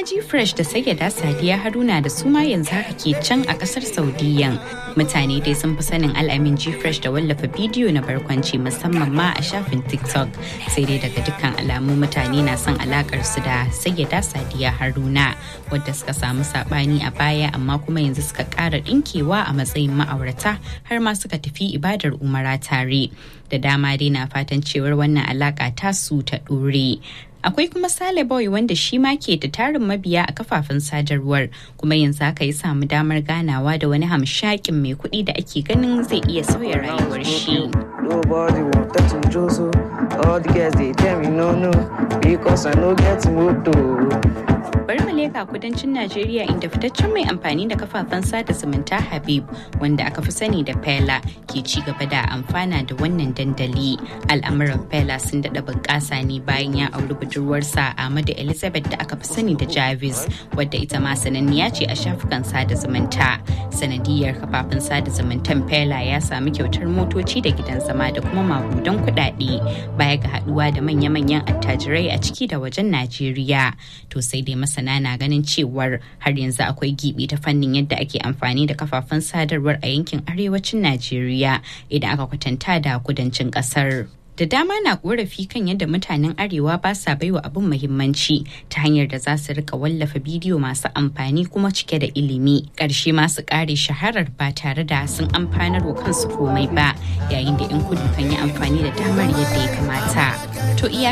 G Fresh da Sayyada Sadiya Haruna da su ma yanzu haka ke can a kasar Saudiyan. Mutane dai sun fi sanin al'amin G Fresh da wallafa bidiyo na barkwanci musamman ma a shafin TikTok. Sai dai daga dukkan alamu mutane na son alakar su da Sayyada Sadiya Haruna wadda suka samu sabani a baya amma kuma yanzu suka ƙara ɗinkewa a matsayin ma'aurata har ma suka tafi ibadar umara tare. Da dama dai na fatan cewar wannan alaka tasu ta ɗore. akwai kuma sale boy wanda shi ma ke da tarin mabiya a kafafen sadarwar kuma yanzu haka ya samu damar ganawa da wani hamshakin mai kuɗi da ake ganin zai iya sauya rayuwar shi Nobody wanted to do so. All the girls they tell me no no because I no get moto. bari mu leka kudancin Najeriya inda fitaccen mai amfani da kafafen sada zumunta Habib wanda aka fi sani da Fela ke ci gaba da amfana da wannan dandali. Al'amuran Fela sun daɗa bunƙasa ne bayan ya auri budurwarsa Ahmadu Elizabeth da aka fi sani da Jarvis wadda ita ma sananniya ce a shafukan sada zumunta. Sanadiyar kafafen sada zumuntan Fela ya sami kyautar motoci da gidan zama da kuma magudan kuɗaɗe baya ga haɗuwa da manya-manyan attajirai a ciki da wajen Najeriya. To sai dai masana na ganin cewar har yanzu akwai gibi ta fannin yadda ake amfani da kafafen sadarwar a yankin arewacin Najeriya idan aka kwatanta da kudancin kasar. Da dama na korafi kan yadda mutanen arewa ba sa baiwa abin muhimmanci ta hanyar da za su rika wallafa bidiyo masu amfani kuma cike da ilimi. Ƙarshe masu ƙare shaharar ba tare da sun amfanar wa kansu komai ba yayin da 'yan kudu kan yi amfani da damar yadda ya kamata. To iya